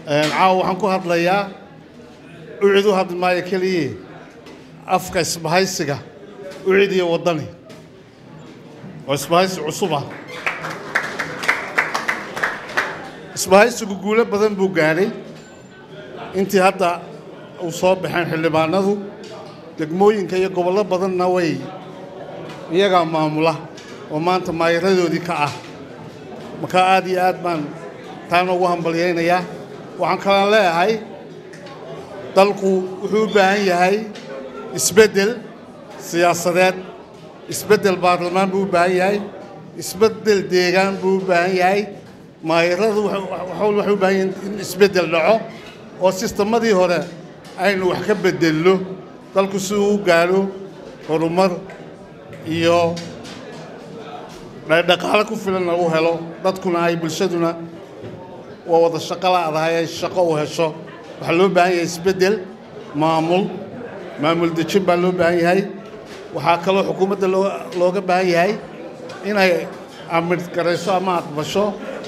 caawa waxaan ku hadlayaa ucid u hadli maayo keliye afka isbahaysiga ucid iyo waddani oo isbahaysi cusub ah isbahaysigu guulo badan buu gaadhay intii hadda uu soo baxeen xildhibaanadu degmooyinka iyo gobollo badanna way iyagaa maamula oo maanta maayaradoodii ka ah markaa aad iyo aad baan taana ugu hambalyaynayaa waxaan kalaan leeyahay dalku wuxuu u baahan yahay isbeddel siyaasadeed isbeddel baarlamaan buu u baahan yahay isbeddel deegaan buu u baahan yahay maayaradu waxay u baahan yihiin in isbeddel dhaco oo sistemadii hore aynu wax ka beddelno dalku si uu u gaadho horumar iyo dhaqaale ku filan lagu helo dadkuna ay bulshaduna waa wada shaqo la'dahay ay shaqo u hesho waxaa loo baahan yahay isbeddel maamul maamul dejin baa loo baahan yahay waxaa kaloo xukuumadda looga baahan yahay inay amid garayso ama aqbasho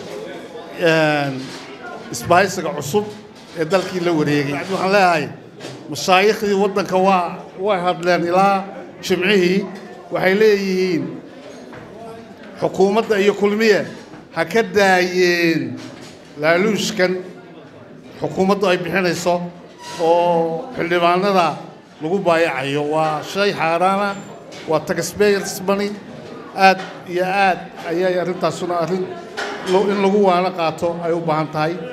isbahaysiga cusub ee dalkii la wareegay waxaan leeyahay mashaayikhdii waddanka waa way hadleen ilaa jimcihii waxay leeyihiin xukuumadda iyo kulmiye ha ka daayeen laaluushkan xukuumaddu ay bixinayso oo xildhibaanada lagu baayacayo waa shay xaaraana waa taxpayers money aad iyo aad ayay arrintaasuna arrin in lagu waano qaato ay u baahan tahay